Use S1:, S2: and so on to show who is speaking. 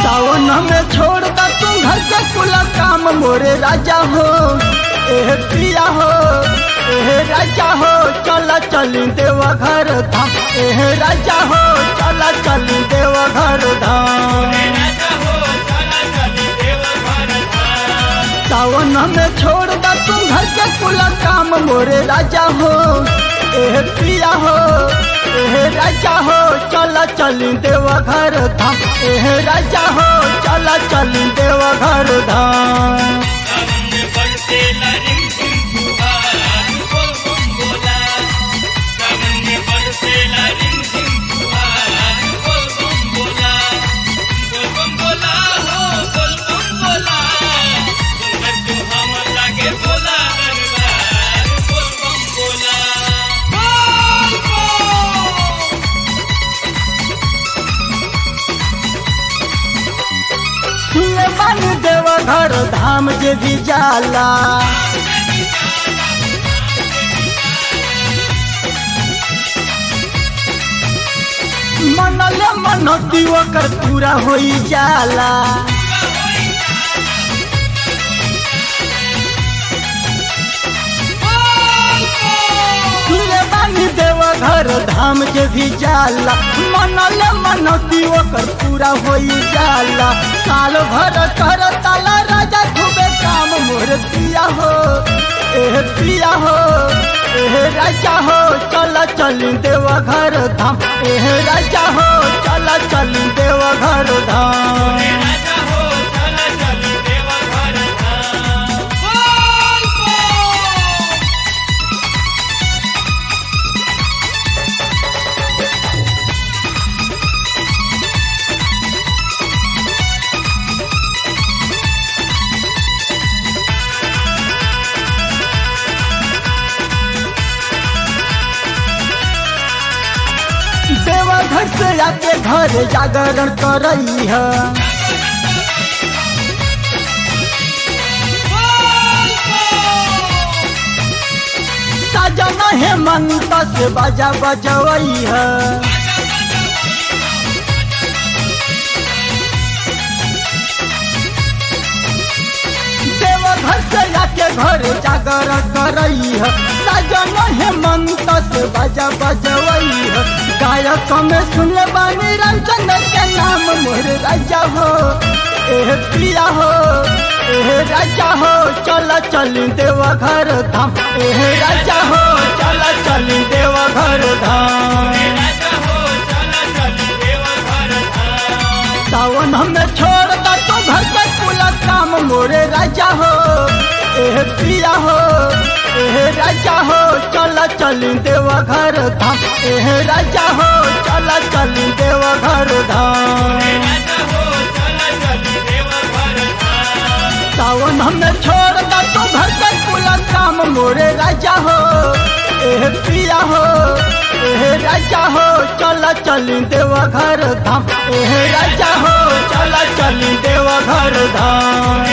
S1: सावन में छोड़ दा तू घर के कुल काम मोरे राजा हो एह पिया हो एह राजा हो चला चली देवा घर धाम एह राजा हो चला चली देवा घर धाम सावन में छोड़ दा तू घर के कुल काम मोरे राजा हो एह पिया हो एह राजा हो चला चली देवा घर धाम एह राजा हो चला चली देवा घर धाम सुने बन देवा घर धाम जे भी जाला मनले मनती ओकर पूरा होई जाला सुने बानी देवा घर धाम जे भी जाला मनले मनती ओकर पूरा होई जाला साल भर कर ताला राजा खूबे काम मोर पिया हो एह पिया हो एह राजा हो चल चली देवा घर धाम एह राजा हो चल चली देवा घर धाम देवा घर से आके घर जागरण करई है सजना हेमंत से बाजा बजवई है देवा घर से आके घर जागरण करई है सजना हेमंत से बाजा बजवई है गायक में सुनले बानी रंजन के नाम मोर राजा हो एह प्रिया हो एह राजा हो चल चली देवा घर धाम एह राजा हो चल चली देवा घर धाम सावन हमें छोड़ दा तो घर के कुल काम मोरे राजा हो एह प्रिया हो एह राजा हो चल चली देवा घर धाम एह राजा हो चल चली देवा घर धाम सावन हमें छोड़ दा तो घर के कुल काम मोरे राजा हो एह प्रिया हो एह राजा हो चल चली देवा घर धाम एह राजा हो चल चली देवा घर धाम